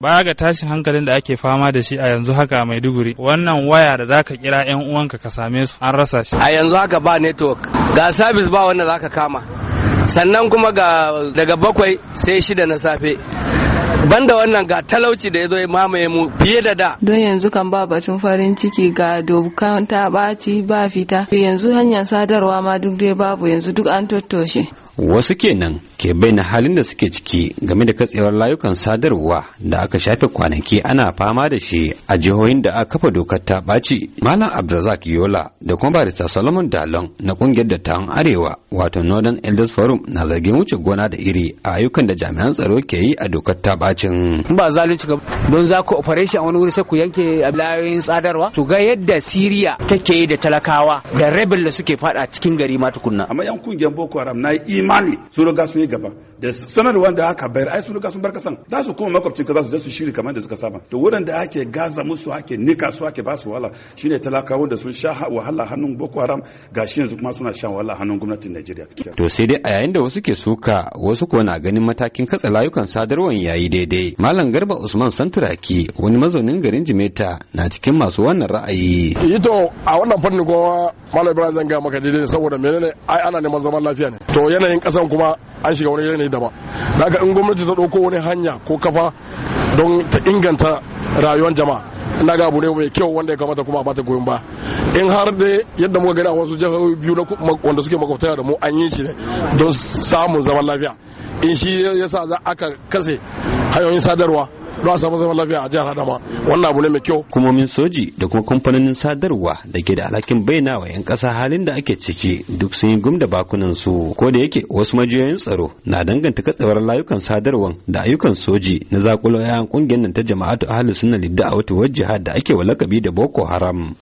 baya ga tashin hankalin da ake fama da shi a yanzu haka a Maiduguri wannan waya da zaka kira yan uwanka ka same su an rasa shi a yanzu haka ba network ga service ba wanda zaka kama sannan kuma ga daga bakwai sai shida na safe banda wannan ga talauci da ya zo ya mamaye mu fiye da da don yanzu kan ba batun farin ciki ga dokan ta ɓaci ba fita yanzu hanyar sadarwa ma duk dai babu yanzu duk an tottoshe wasu kenan ke bayyana halin da suke ciki game da katsewar layukan sadarwa da aka shafe kwanaki ana fama da shi a jihohin da aka kafa dokar ta ɓaci malam abdulrazak yola da kuma barista solomon dalon na kungiyar dattawan arewa wato northern elders forum na zargin wuce gona da iri a ayyukan da jami'an tsaro ke yi a dokar ta bacin ba zalunci ga don za ku operation a wani wuri sai ku yanke layoyin sadarwa to ga yadda siriya take yi da talakawa da rebel da suke fada cikin gari ma tukunna amma yan kungiyar boko haram na imani sun riga sun yi gaba da sanarwar da aka bayar ai sun riga sun bar kasan za su kuma makwabcin ka za su je su shiri kamar da suka saba to wurin da ake gaza musu ake nika su ake ba su wahala shine talakawa da sun sha wahala hannun boko haram gashi yanzu kuma suna shan wahala hannun gwamnatin Najeriya to sai dai a yayin da wasu ke suka wasu kuwa na ganin matakin katsa layukan sadarwar yayi daidai malam garba usman santuraki wani mazaunin garin jimeta na cikin masu wannan ra'ayi ito a wannan fannin kuma malam ibrahim zan ga maka daidai saboda menene ai ana neman zaman lafiya ne to yanayin kasan kuma an shiga wani yanayi daban daga in gwamnati ta ɗauko wani hanya ko kafa don ta inganta rayuwar jama'a ina ga abu ne mai kyau wanda ya kamata kuma a bata goyon ba in har da yadda muka gani a wasu jihohi biyu wanda suke makwabtaya da mu an yi shi ne don samun zaman lafiya in shi yasa za aka kase hanyoyin sadarwa don a samu zaman lafiya a jihar Adama wannan abu ne mai kyau. Hukumomin soji da kuma kamfanonin sadarwa da ke da alhakin bayyana wa 'yan ƙasa halin da ake ciki duk sun yi gum da bakunan su ko da yake wasu majiyoyin tsaro na danganta katsewar layukan sadarwan da ayyukan soji na zakulo 'ya'yan kungiyar nan ta jama'atu ahlus sunna lidda a wata jihar da ake wa lakabi da Boko Haram.